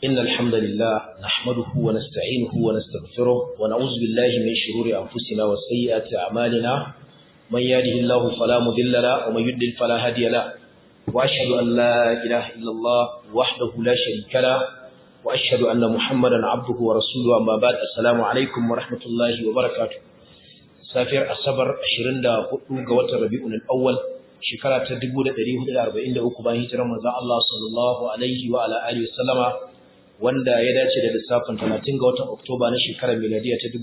إن الحمد لله نحمده ونستعينه ونستغفره ونعوذ بالله من شرور أنفسنا وسيئات أعمالنا من يهده الله فلا مضل له ومن يضلل فلا هادي له وأشهد أن لا إله إلا الله وحده لا شريك له وأشهد أن محمدا عبده ورسوله أما بعد السلام عليكم ورحمة الله وبركاته سافر الصبر 24 ga watan Rabiul Awwal shekara ta 1443 bayan hijirar manzon Allah sallallahu alaihi wa ala alihi wasallama wanda ya dace da lissafin 30 ga watan Oktoba na shekarar miladiya ta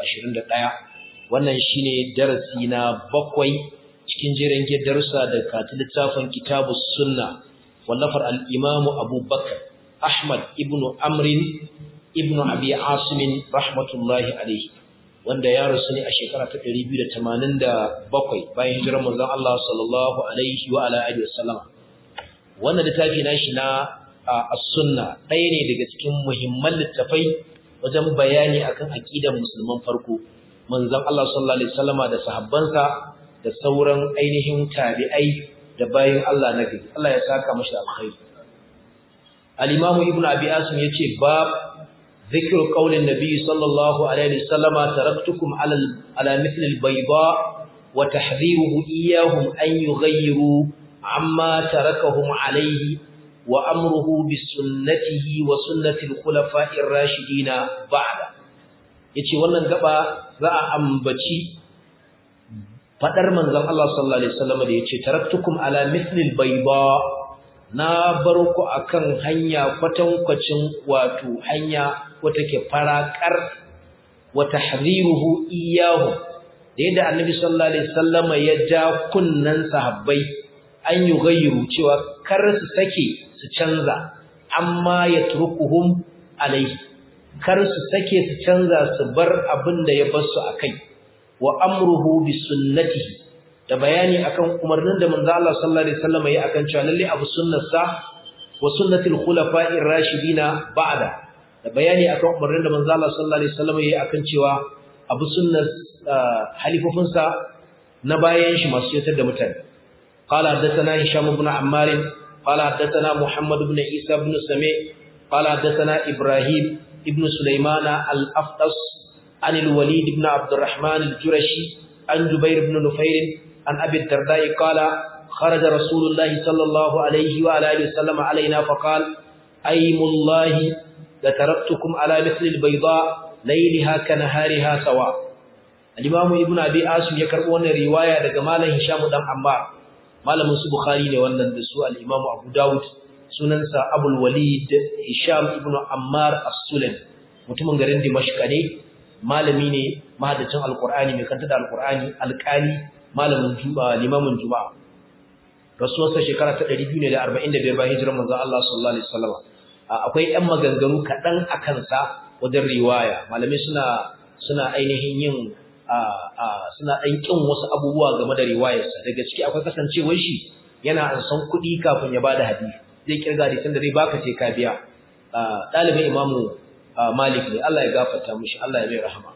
2021 wannan shine darasi na bakwai cikin jerin darussa da kati littafin Kitabus Sunna wallafar al-Imam Abu Bakar Ahmad ibn Amrin ibn Abi Asim rahmatullahi alaihi wanda ya rasu ne a shekara ta 287 bayan hijirar manzon Allah sallallahu alaihi wa ala alihi wasallam wannan littafi nashi na as-sunna ɗaya ne daga cikin muhimman littafai wajen bayani akan aqidar musulman farko manzon Allah sallallahu alaihi wasallama da sahabbansa da sauran ainihin tabi'ai da bayin Allah na gari Allah ya saka mashi alkhairi al-imamu ibnu abi asim yace bab ذكر قول النبي صلى الله عليه وسلم تركتكم على على مثل البيضاء وتحذيره إياهم أن يغيروا عما تركهم عليه وأمره بسنته وسنة الخلفاء الراشدين بعد yace wannan gaba za a ambaci fadar manzon Allah sallallahu alaihi wasallam da yace taraktukum ala mithlil bayda na bar ku akan hanya kwatankwacin wato hanya wata ke farakar wa tahdhiruhu iyyahu da yadda annabi sallallahu alaihi wasallama ya ja kunnan sahabbai an yughayyiru cewa kar su sake su canza amma yatrukuhum alaihi kar su sake su canza su bar abin da ya bar su akai wa amruhu bi sunnatihi da bayani akan umarnin da manzo Allah sallallahu alaihi wasallam ya akan cewa lalle abu sunnarsa wa sunnatul khulafa'ir rashidina ba'da da bayani akan umarnin da manzo Allah sallallahu alaihi wasallam ya akan cewa abu sunnar halifofinsa na bayan shi masu yatar da mutane qala hadathana hisham ibn ammar qala hadathana muhammad ibn isa ibn sami qala hadathana ibrahim ibn sulaymana al-afdas عن الوليد بن عبد الرحمن الجرشي عن جبير بن نفير عن أبي الدرداء قال خرج رسول الله صلى الله عليه وعلى آله وسلم علينا فقال أيم الله لتركتكم على مثل البيضاء ليلها كنهارها سواء الإمام ابن أبي آسم يكربون رواية لجمال هشام دم عمار malamin su bukhari ne wannan da su al-imam abu daud sunansa abul walid hisham ibn ammar as-sulami mutumin garin dimashq ne malami ne mahadacin alqur'ani mai kanta da alqur'ani alqali malamin juma'a limamin juma'a rasuwarsa shekara ta 245 bayan hijirar manzon Allah sallallahu alaihi wasallam akwai ɗan maganganu kaɗan a kansa wajen riwaya malamai suna suna ainihin yin suna ɗan ƙin wasu abubuwa game da riwayarsa daga ciki akwai kasancewar shi yana an san kuɗi kafin ya bada hadisi zai kirga hadisin da zai baka ce ka biya ɗalibin imamu malik ne Allah ya gafarta mushi Allah ya mai rahama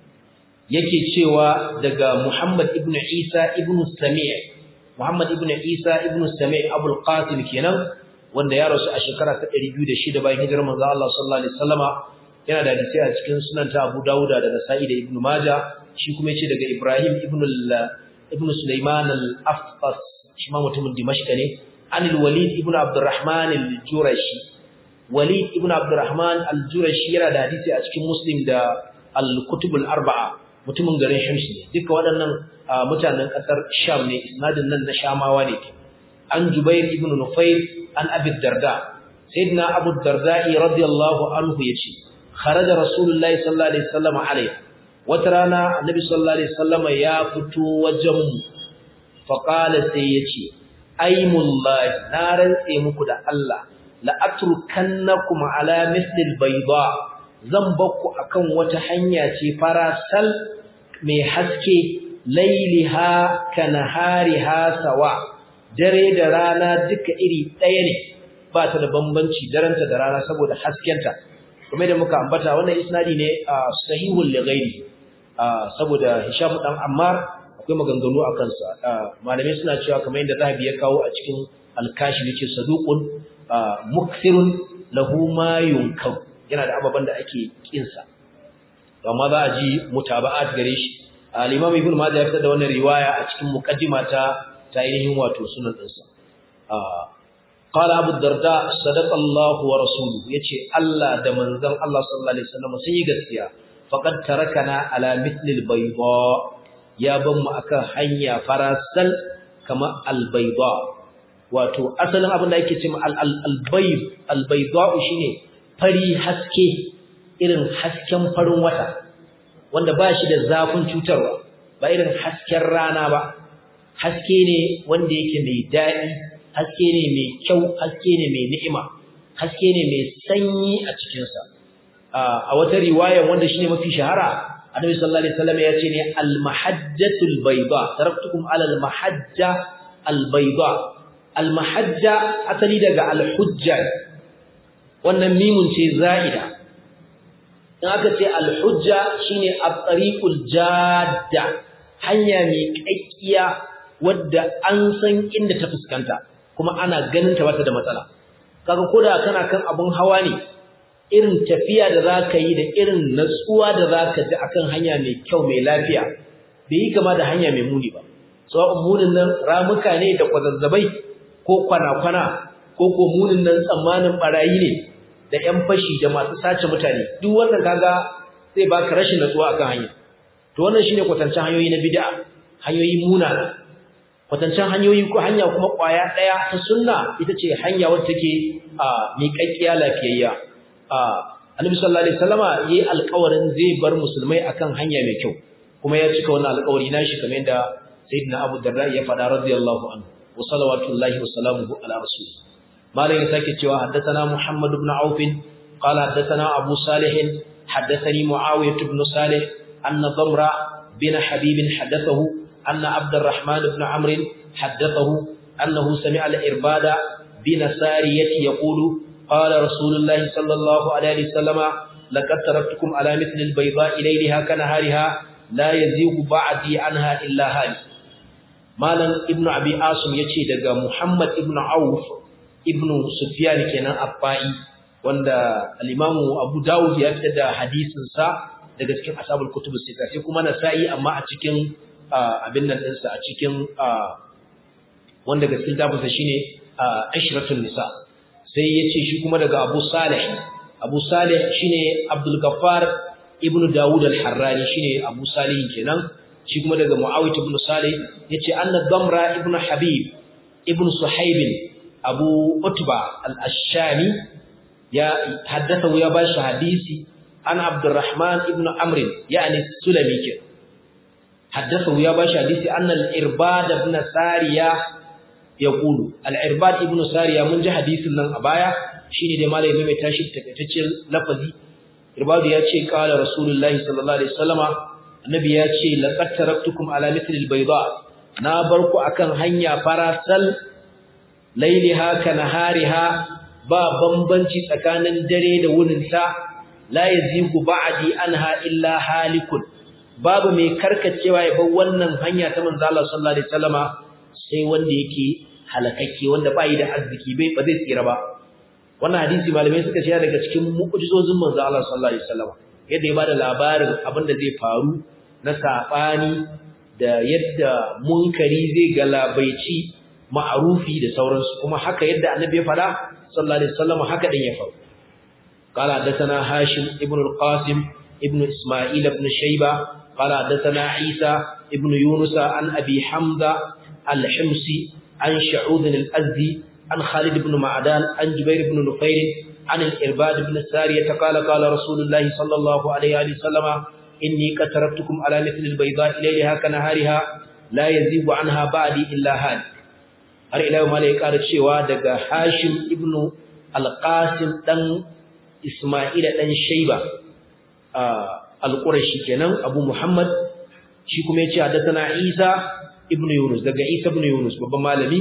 yake cewa daga Muhammad ibn Isa ibn Sami' Muhammad ibn Isa ibn Sami' Abul Qasim kenan wanda ya rasu a shekara ta 206 bayan hijirar manzo Allah sallallahu alaihi wasallama yana da hadisi a cikin sunan ta Abu Dawud da Nasa'i da Ibn Majah shi kuma yace daga Ibrahim ibn ibn Sulaiman al-Afqas shi ma mutumin Dimashq ne an al-Walid ibn Abdurrahman al-Jurashi Walid ibn Abdurrahman al-Jurashi yana da hadisi a cikin Muslim da al-Kutub al-Arba'a mutumin garin Shams ne duka waɗannan mutanen ƙasar Sham ne isnadin nan na Shamawa ne an Jubair ibn Nufayr an Abi Darda sayyidina Abu Darda radiyallahu anhu yace kharaja Rasulullahi sallallahu alaihi wasallam alai wata rana Annabi sallallahu alaihi wasallam ya fito wajen mu fa qala sai yace aymullahi na rantse muku da Allah la atrukannakum ala misli albayda zan bakku akan wata hanya ce farasal mai haske lailiha kanahariha sawa dare da rana duka iri ɗaya ne ba ta da bambanci daranta da rana saboda haskenta kuma da muka ambata wannan isnadi ne sahihul lighairi saboda Hisham dan Ammar akwai maganganu a kansa malamai suna cewa kamar yadda Zahabi ya kawo a cikin al-Kashif yace saduqun mukthirun lahu ma yunkar yana da ababan da ake kinsa amma za a ji mutaba'at gare shi al-imam ibn majah ya fitar da wannan riwaya a cikin muqaddima ta ta ainihin wato sunan dinsa qala abu darda sadaqa Allah wa rasuluhu yace Allah da manzon Allah sallallahu alaihi wasallam sun yi gaskiya faqad tarakana ala mithli al-bayda ya ban mu akan hanya farasal kama al-bayda wato asalin abin da yake cewa al-bayd al-bayda shine fari haske irin hasken farin wata wanda ba shi da zafin cutarwa ba irin hasken rana ba haske ne wanda yake mai daɗi haske ne mai kyau haske ne mai ni'ima haske ne mai sanyi a cikinsa a wata riwaya wanda shine mafi shahara annabi sallallahu alaihi wasallam ya ce ne al-mahajjatul bayda taraktukum ala al-mahajja al-bayda al-mahajja asali daga al-hujja wannan mimun ce za'ida in aka ce al-hujja shine at-tariqul jadda hanya mai kakkiya wadda an san inda ta fuskanta kuma ana ganin ta bata da matsala kaga koda kana kan abun hawa ne irin tafiya da zaka yi da irin natsuwa da zaka ji akan hanya mai kyau mai lafiya bai yi kama da hanya mai muni ba sawa'un munin nan ramuka ne da kwazazzabai ko kwana-kwana ko ko munin nan tsammanin barayi ne da ƴan fashi da masu sace mutane duk wannan kaga zai baka rashin natsuwa akan hanya to wannan shine kwatancin hanyoyi na bid'a hanyoyi munana kwatancin hanyoyi ko hanya kuma kwaya daya ta sunna ita ce hanya wacce take a miƙaƙƙiya lafiyayya a Annabi sallallahu alaihi wasallama yayi alƙawarin zai bar musulmai akan hanya mai kyau kuma ya cika wannan alƙawari nashi kamar yadda sayyidina Abu Darda ya faɗa radiyallahu anhu wa salawatullahi wa salamuhu ala rasul malam ya sake cewa haddathana Muhammad ibn Auf qala haddathana Abu Salih haddathani Muawiyah ibn Salih anna Damra bin Habib haddathahu أن عبد الرحمن بن عمرو حدثه أنه سمع الإرباد بن سارية يقول قال رسول الله صلى الله عليه وسلم لقد تركتكم على مثل البيضاء ليلها كنهارها لا يزيغ بعدي عنها إلا هالك مالا ابن أبي عاصم يتي دقى محمد ابن عوف ابن سفيان كان أبائي wanda al-Imam Abu Dawud ya fitar da hadisin sa daga cikin ashabul kutubus sita sai kuma Nasa'i amma a cikin abin nan ɗinsa a cikin wanda ga cikin tafinsa shi ne ashiratul nisa sai ya ce shi kuma daga abu salih abu salih shi ne abdulgafar ibn dawud al-harrani shi ne abu salih kenan shi kuma daga mu'awit ibn salih ya ce anna damra ibn habib ibn suhaibin abu utba al-ashami ya haddasa ya ba shi hadisi an abdurrahman ibn amrin yani sulami kenan حدثه يا باشا حديث أن الإرباد ابن سارية يقول الإرباد ابن سارية من جه حديث لن أبايا شيني دي مالي ميمي تاشب تكتشل لفظي إرباد ياتشي قال رسول الله صلى الله عليه وسلم النبي ياتشي لقد تركتكم على مثل البيضاء نابركو أكن هنيا فراسل ليلها كنهارها با بمبنشي تكانن دري دوننسا لا يزيغ بعدي عنها إلا هالكun babu mai karkacewa ya bar wannan hanya ta manzo Allah sallallahu alaihi wasallama sai wanda yake halakakke wanda bai da arziki bai ba zai tsira ba wannan hadisi malamai suka ce daga cikin mu'jizozin manzo Allah sallallahu alaihi wasallama yadda ya bada labarin abin da zai faru na sabani da yadda munkari zai galabaici ma'rufi da sauransu kuma haka yadda annabi ya fada sallallahu alaihi wasallama haka din ya faru قال حدثنا هاشم ابن القاسم ابن إسماعيل بن شيبة قال حدثنا عيسى ابن يونس عن أبي حمزة الحمصي عن شعوذ الأزدي عن خالد بن معدان عن جبير بن نفير عن الإرباد بن السارية قال قال رسول الله صلى الله عليه وسلم إني قد تركتكم على مثل البيضاء ليلها كنهارها لا يزيغ عنها بعدي إلا هاد har ila yau malai ƙara cewa daga Hashim ibn Al-Qasim dan Isma'ila dan Shayba al-Qurashi kenan Abu Muhammad shi kuma yace hadathana Isa ibn Yunus daga Isa ibn Yunus babban malami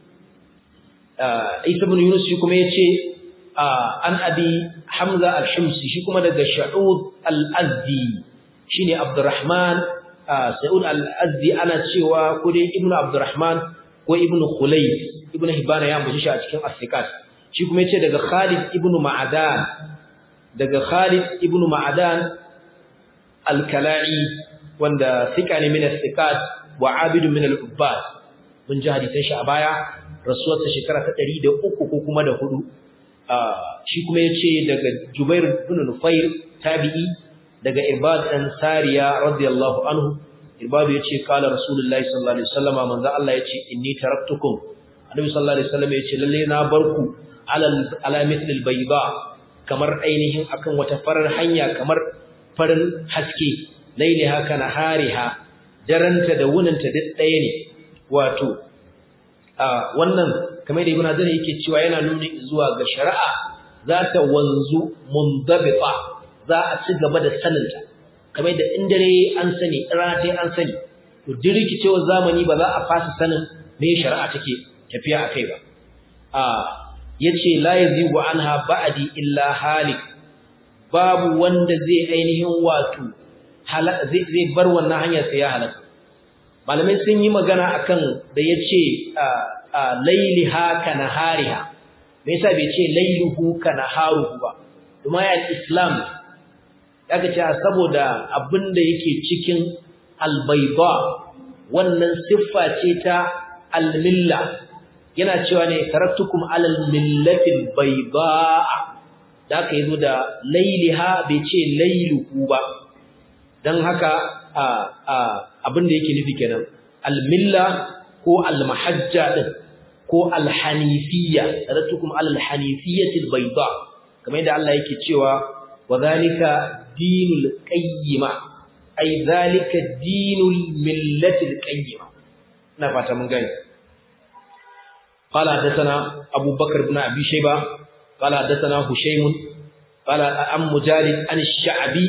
Isa ibn Yunus shi kuma yace an Abi Hamza al-Himsi shi kuma daga Sha'ud al-Azdi shine Abdurrahman Sa'ud al-Azdi ana cewa ko dai Ibn Abdurrahman ko Ibn Khulayd Ibn Hibban ya ambace shi a cikin As-Sikat shi kuma yace daga Khalid ibn Ma'adan daga Khalid ibn Ma'adan al-Kala'i wanda thika ne min al-thiqat wa abid min al-ubbad mun ji hadisan shi a baya rasuwarsa shekara ta 103 ko kuma da hudu shi kuma yace daga Jubair ibn Nufair tabi'i daga Ibad dan Sariya radiyallahu anhu Ibad yace kala Rasulullahi sallallahu alaihi wasallam manzo Allah yace inni taraktukum Annabi sallallahu alaihi wasallam yace lalle na barku ala ala mithlil bayda kamar ainihin akan wata farar hanya kamar farin haske lailiha kana hariha daranta da wunanta duk ɗaya ne wato a wannan kamar da Ibn Hazar yake cewa yana nuni zuwa ga shari'a za ta wanzu mundabita za a ci gaba da saninta kamar da in dare an sani rana an sani to dirikicewar zamani ba za a fasa sanin me shari'a take tafiya akai ba a yace la yazigu anha ba'di illa halik babu wanda zai ainihin wato zai zai bar wannan hanya sai ya halaka malamai sun yi magana akan da yace lailiha kana hariha me yasa bai ce lailuhu kana haruhu ba kuma ya islam kaga cewa saboda abinda yake cikin albayda wannan siffa ce ta almilla yana cewa ne taraktukum alal millatil bayda da aka yi da lailiha bai ce lailuhu ba dan haka abinda yake nufi kenan almilla ko almahajja din ko alhanifiyya taraktukum alal hanifiyyatil bayda kamar yadda Allah yake cewa wa zalika dinul qayyima ay zalika dinul millatil qayyima ina fata mun gani قال حدثنا أبو بكر بن أبي شيبة قال حدثنا هشيم قال عن مجالد عن الشعبي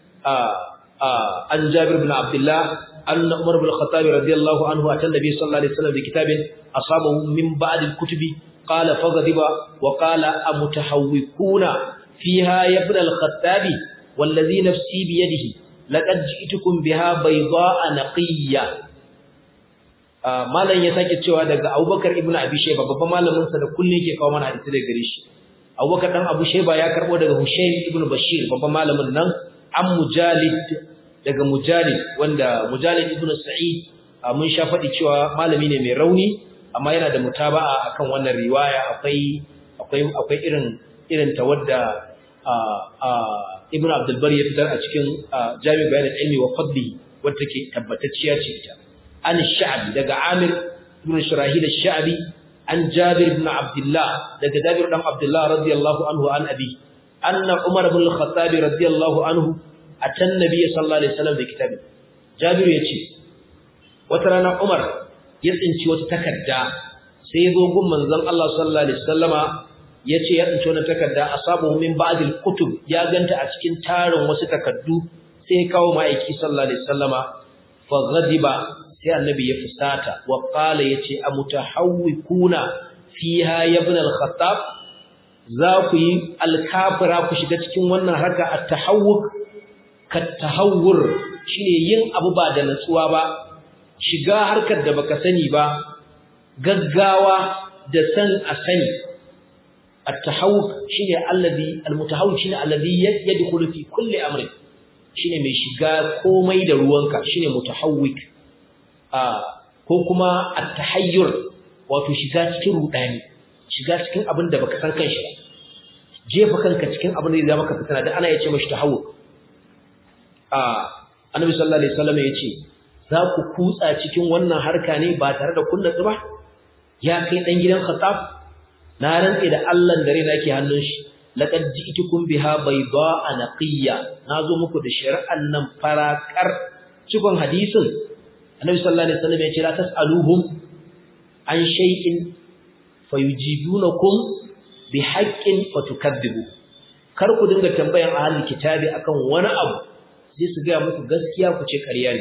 عن جابر بن عبد الله أن عمر بن الخطاب رضي الله عنه أتى النبي صلى الله عليه وسلم بكتاب أصابه من بعد الكتب قال فغضب وقال أمتحوكون فيها يا ابن الخطاب والذي نفسي بيده لقد جئتكم بها بيضاء نقية malam ya sake cewa daga Abubakar ibn Abi Shayba babban malamin sa da kullun yake kawo mana hadisi daga gare shi Abubakar dan Abu Shayba ya karbo daga Hushaym ibn Bashir babban malamin nan an Mujalid daga Mujalid wanda Mujalid ibn Sa'id mun sha faɗi cewa malami ne mai rauni amma yana da mutaba'a akan wannan riwaya akwai akwai akwai irin irin ta wadda Ibn Abdul Bari ya fitar a cikin Jami' Bayan al-Ilmi wa Fadli wadda take tabbatacciya ce ita an Sha'bi daga Amir ibn Shirahil al-Sha'bi an Jabir ibn Abdullah daga Jabir dan Abdullah radiyallahu anhu an abi anna Umar ibn al-Khattab radiyallahu anhu atan nabiy sallallahu alaihi wasallam da kitabi Jabir yace wata rana Umar ya tsinci wata takarda sai ya zo gun manzon Allah sallallahu alaihi wasallama yace ya tsinci wannan takarda asabu min ba'd al-kutub ya ganta a cikin tarin wasu takaddu sai ya kawo ma'aiki sallallahu alaihi wasallama fa ghadiba sai annabi ya fusata wa qala yace amutahawwikuna fiha ya ibn al-khattab za ku yi alkafira ku shiga cikin wannan harka at-tahawwuk kat-tahawwur shine yin abu ba da natsuwa ba shiga harkar da baka sani ba gaggawa da san a sani at-tahawwuk shine alladhi al-mutahawwik shine alladhi yadkhulu fi kulli amrin shine mai shiga komai da ruwanka shine mutahawwik ko kuma at-tahayyur wato shiga cikin rudani shiga cikin abin da baka san kanshi ba jefa kanka cikin abin da zai maka fitina da ana yace mashi tahawwur a annabi sallallahu alaihi wasallam yace za ku kutsa cikin wannan harka ne ba tare da kunna ba ya kai dan gidan khattab na rantsi da Allah da raina ke hannun shi laqad ji'tukum biha bayda'a naqiyya nazo muku da shari'an nan farakar cikon hadisin annabi sallallahu alaihi wasallam ya ce la tasaluhum an shay'in fayujibunakum bihaqqin fatukadzibu kar ku dinga tambayan ahlul kitabi akan wani abu sai su ga muku gaskiya ku ce ƙarya ne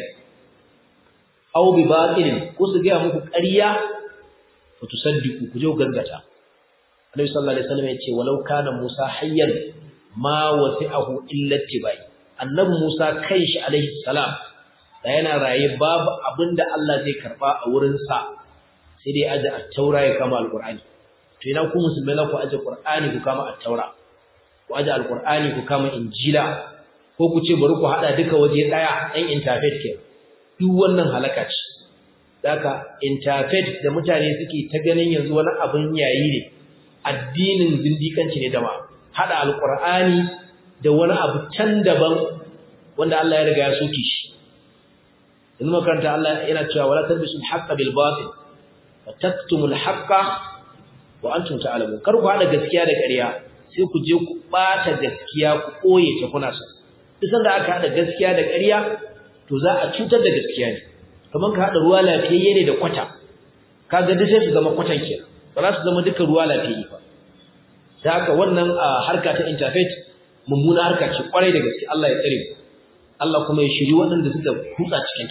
aw bi batilin ko su ga muku ƙarya fatusaddiqu ku je gaskata annabi sallallahu alaihi wasallam ya ce walau kana musa hayyan ma wasi'ahu illa tibai annabi musa kanshi alaihi salam da yana raye babu abinda Allah zai karba a wurinsa sai dai aje at-taura ya kama al-Qur'ani to ina ku musulmai ku aje qur'ani ku kama at-taura ku aje al-qur'ani ku kama injila ko ku ce bari ku hada duka waje daya ɗan interfaith ke duk wannan halaka ce Daka interfaith da mutane suke ta ganin yanzu wani abin yayi ne addinin zindikanci ne da ma hada alqur'ani da wani abu can daban wanda Allah ya riga ya soke shi in makaranta Allah yana cewa wala talbisul haqqa bil batil wa taktumul haqqa wa antum ta'lamun kar ku hada gaskiya da ƙarya sai ku je ku bata gaskiya ku koye ta kuna sa duk sanda aka hada gaskiya da ƙarya to za a cutar da gaskiya ne kamar ka haɗa ruwa lafiyayye ne da kwata kaga duk sai su zama kwatan kenan ba za su zama duka ruwa lafiyayye ba da haka wannan harka ta interfaith mummuna harka ce kwarai da gaske Allah ya tsare Allah kuma ya shiri waɗanda suka kutsa cikin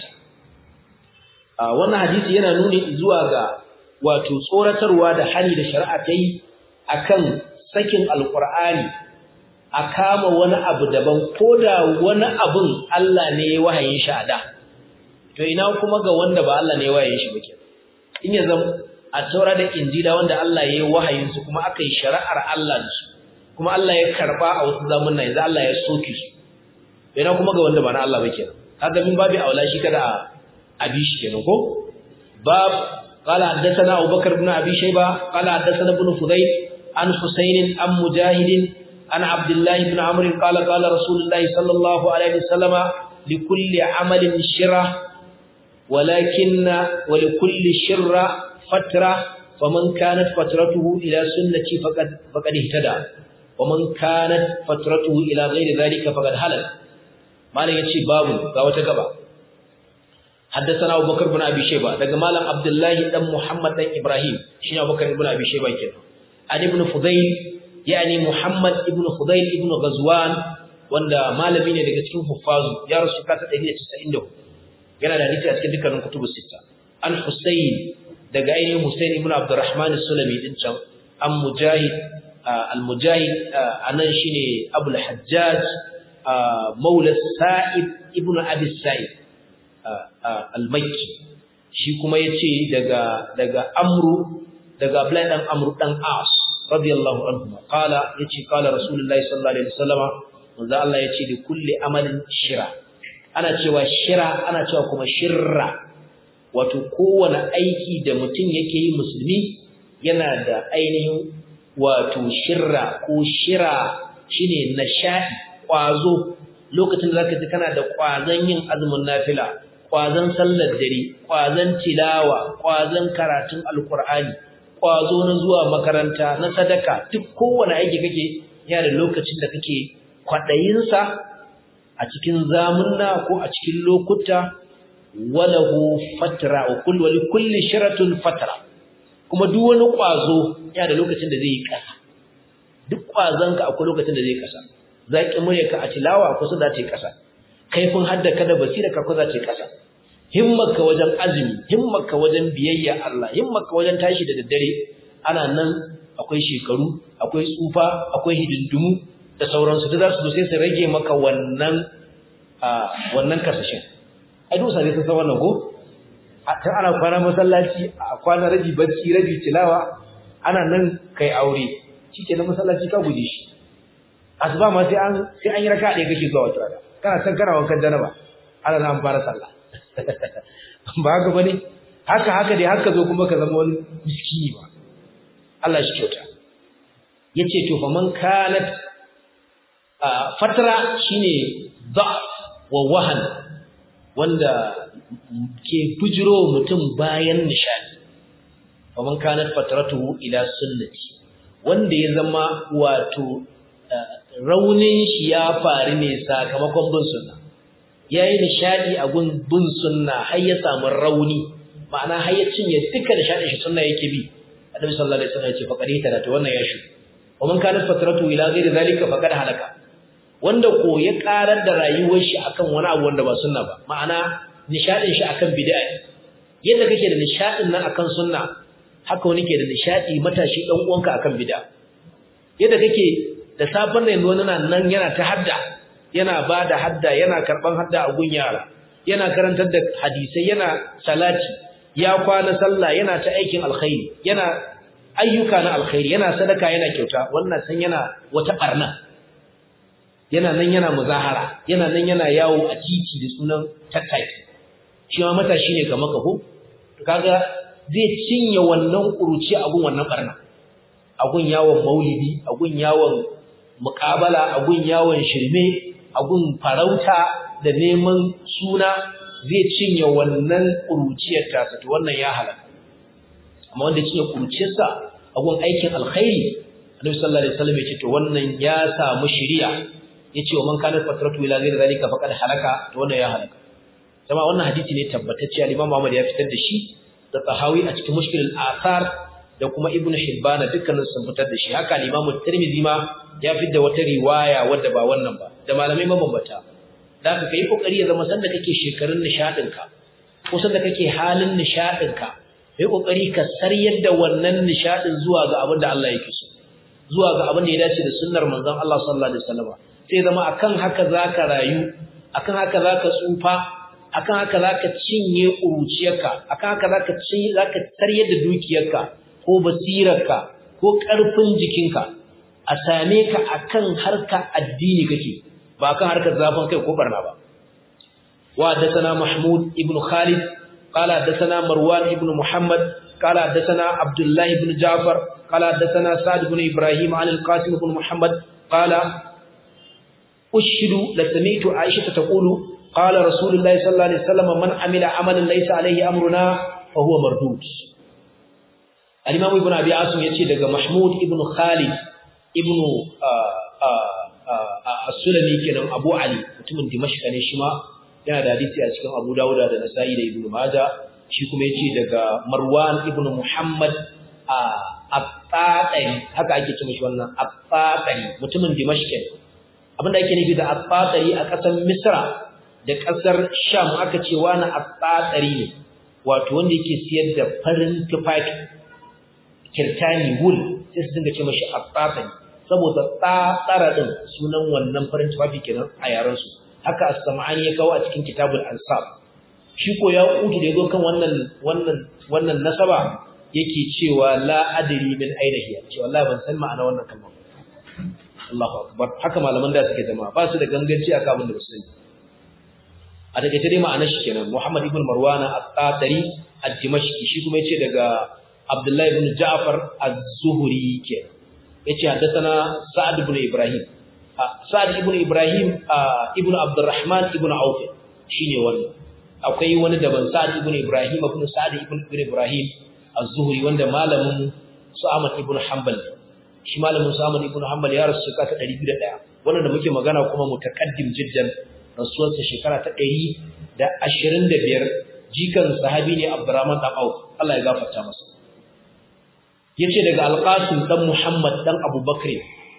ta wannan hadisi yana nuni zuwa ga wato tsoratarwa da hani da shari'a ta yi akan sakin alqur'ani a kama wani abu daban koda wani abun Allah ne ya wahayin shi a da to ina kuma ga wanda ba Allah ne waye shi bake in ya zama a taura da injila wanda Allah ya yi wahayin su kuma aka yi shari'ar Allah da su kuma Allah ya karba a wasu zamanin yanzu Allah ya soke su ina kuma ga wanda ba na Allah bake kaga min babu aula shi kada a bi shi kenan ko bab قال حدثنا أبو بكر بن أبي شيبة قال حدثنا ابن فضيل عن حسين عن مجاهد عن عبد الله بن عمرو قال قال رسول الله صلى الله عليه وسلم لكل عمل شرة ولكن ولكل شرة فترة فمن كانت فترته إلى سنتي فقد فقد اهتدى ومن كانت فترته إلى غير ذلك فقد هلك ما لا يتشي باب غاوة غبا حدثنا أبو بكر بن أبي شيبة دقى مالا عبد الله بن محمد بن إبراهيم شين أبو بكر بن أبي شيبة كده عن ابن فضيل يعني محمد ابن فضيل ابن غزوان wanda malami ne daga cikin huffazu ya rasu kasa 194 yana da hadisi a cikin dukkanin kutubus sita an husayn daga ainihin husayn ibn abdurrahman as-sulami din can an mujahid al-mujahid anan shine abul hajjaj maula sa'id ibn abi sa'id al-makki shi kuma yace daga daga amru daga abdullahi dan amru dan as radiyallahu anhu qala yace qala rasulullahi sallallahu alaihi wasallam manzo Allah yace li kulli amalin shira ana cewa shira ana cewa kuma shirra wato kowane aiki da mutum yake yi musulmi yana da ainihin wato shirra ko shira shine nashai kwazo lokacin da zaka ji kana da kwazon yin azumin nafila kwazon sallar dare kwazon tilawa kwazon karatun alkur'ani kwazo na zuwa makaranta na sadaka duk kowane aiki kake yana da lokacin da kake kwaɗayinsa a cikin zamunna ko a cikin lokuta walahu fatra wa kullu wa kulli shiratun fatra kuma duk wani kwazo yana da lokacin da zai yi kasa duk kwazon ka akwai lokacin da zai kasa zaki muryarka a tilawa ko su za ta yi kasa kaifin haddaka da basira ka ko za ta yi kasa himmarka wajen azumi himmarka wajen biyayya Allah himmarka wajen tashi da daddare ana nan akwai shekaru akwai tsufa akwai hidindimu da sauransu da za su sai su rage maka wannan wannan kasashen ai dusa ne sun san wannan ko kan ana kwana masallaci a kwana rabi barci rabi tilawa ana nan kai aure shikenan masallaci ka guje shi asuba ma sai an sai an yi raka ɗaya kake zuwa wata rana kana san kana wankan janaba ana nan fara sallah ba haka bane haka haka dai haka zo kuma ka zama wani miskini ba Allah shi kyauta yace to fa man kanat fatra shine da'f wa wahan wanda ke bujiro mutum bayan nishadi fa man kanat fatratuhu ila sunnati wanda ya zama wato raunin shi ya faru ne sakamakon bin sunna yayi nishadi a gun bin sunna har ya samu rauni ma'ana har ya cinye duka nishadin shi sunna yake bi annabi sallallahu alaihi wasallam ya ce faqad hita to wannan ya shi wa man kana fatratu ila ghairi zalika faqad halaka wanda ko ya karar da rayuwar shi akan wani abu wanda ba sunna ba ma'ana nishadin shi akan bid'a yadda kake da nishadin nan akan sunna haka wani ke da nishadi matashi dan uwanka akan bid'a yadda kake da safan nan wani nan yana ta hadda yana ba da hadda yana karban hadda a gun yara yana karantar da hadisai yana salati ya kwana sallah yana ta aikin alkhairi yana ayyuka na alkhairi yana sadaka yana kyauta wannan san yana wata barna yana nan yana muzahara yana nan yana yawo a titi da sunan tattaki shi ma matashi ne kamar ka ko kaga zai cinye wannan kuruci abun wannan barna agun yawon maulidi agun yawon muƙabala agun yawon shirme agun farauta da neman suna zai cinye wannan kuruciyar tasa to wannan ya halaka amma wanda cinye kuruciyarsa agun aikin alkhairi annabi sallallahu alaihi wasallam yace to wannan ya samu shiriya yace wa man kana fatratu ila ghairi zalika faqad halaka to wannan ya halaka kuma wannan hadisi ne tabbatacce al-Imam Ahmad ya fitar da shi da Tahawi a cikin Mushkil al-Athar da kuma Ibn Hibban dukkanin sun fitar da shi haka al-Imam Tirmidhi ma ya fitar da wata riwaya wadda ba wannan ba da malamai mabambata da ka kai kokari ya zama sanda kake shekarun nishadin ka ko sanda kake halin nishadin ka kai kokari ka saryar da wannan nishadin zuwa ga abin da Allah yake so zuwa ga abin da ya dace da sunnar manzon Allah sallallahu alaihi wasallam sai zama akan haka zaka rayu akan haka zaka tsufa akan haka zaka cinye uruciyarka akan haka zaka ci zaka tarye da dukiyarka ko basirarka ko karfin jikinka a same ka akan harka addini kake ba akan harkar zafin kai ko barna ba wa hadathana mahmud ibn khalid qala hadathana marwan ibn muhammad qala hadathana abdullah ibn ja'far qala hadathana sa'd ibn ibrahim an al-qasim ibn muhammad qala ushidu la sami'tu aisha taqulu قال رسول الله صلى الله عليه وسلم من عمل عملا ليس عليه امرنا فهو مردود الامام ابن ابي عاصم yace daga mahmud ibn khalid ibn as-sulami kenan abu ali mutumin dimashq ne shi ma yana da hadisi a cikin abu dawud da nasa'i da ibn majah shi kuma yace daga marwan ibn muhammad at-tatari haka ake cewa shi wannan at-tatari mutumin dimashq abinda ake nufi da at-tatari a ƙasar misra da ƙasar Sham aka ce wani atsatsari ne wato wanda yake siyar da farin tufafi kirtani wool sai su dinga ce mashi atsatsari saboda tsatsara din sunan wannan farin tufafi kenan a yaran su haka as-sam'ani ya kawo a cikin kitabul ansab shi ko ya kutu da yazo kan wannan wannan wannan nasaba yake cewa la adri min aina hiya ce wallahi ban san ma'ana wannan kalma Allahu akbar haka malaman da suke jama'a ba su da ganganci aka abin da ba su sani a daga tare ma'anar shi kenan Muhammad ibn Marwan at-Tatari ad-Dimashqi shi kuma yace daga Abdullah ibn Ja'far az-Zuhri kenan yace haddathana Sa'ad ibn Ibrahim Sa'ad ibn Ibrahim ibn Abdurrahman ibn Auf shine wannan akwai wani daban Sa'ad ibn Ibrahim ibn Sa'ad ibn Ibrahim az-Zuhri wanda malamin su Ahmad ibn Hanbal shi malamin su Ahmad ibn Hanbal ya rasu shekara ta 201 wannan da muke magana kuma mutakaddim jiddan rasuwarsa shekara ta ɗari da ashirin da biyar jikan sahabi ne abdurrahman ɗan auf Allah ya gafarta masa ya ce daga alƙasim ɗan muhammad ɗan abubakar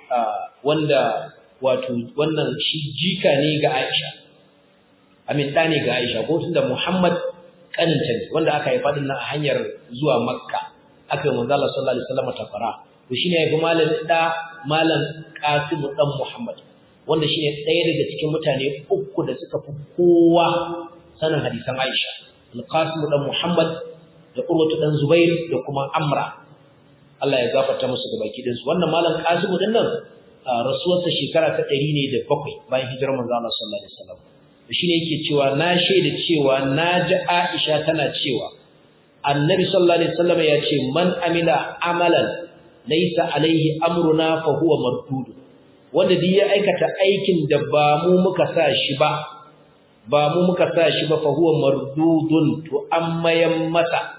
wanda wato wannan shi jika ne ga aisha amin ɗa ne ga aisha ko tun da muhammad ƙaninta ne wanda aka haifa ɗin nan a hanyar zuwa makka aka yi manzo Allah sallallahu alaihi wasallam tafara to shine ya fi malam ɗa malam qasim ɗan muhammad wanda shine ɗaya daga cikin mutane uku da suka fi kowa sanin hadisan Aisha Al-Qasim dan Muhammad da Urwatu dan Zubair da kuma Amra Allah ya gafarta musu ga baki dinsu wannan malam Qasim din nan rasuwarsa shekara ta 100 ne da bakwai bayan hijirar manzo Allah sallallahu alaihi wasallam shine yake cewa na shaida cewa naji Aisha tana cewa Annabi sallallahu alaihi wasallam ya ce man amila amalan laysa alaihi amruna fa huwa mardud wanda duk ya aikata aikin da ba mu muka sa shi ba ba mu muka sa shi ba fa huwa mardudun to an mayan masa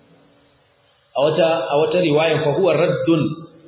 a wata a wata riwaya fa huwa raddun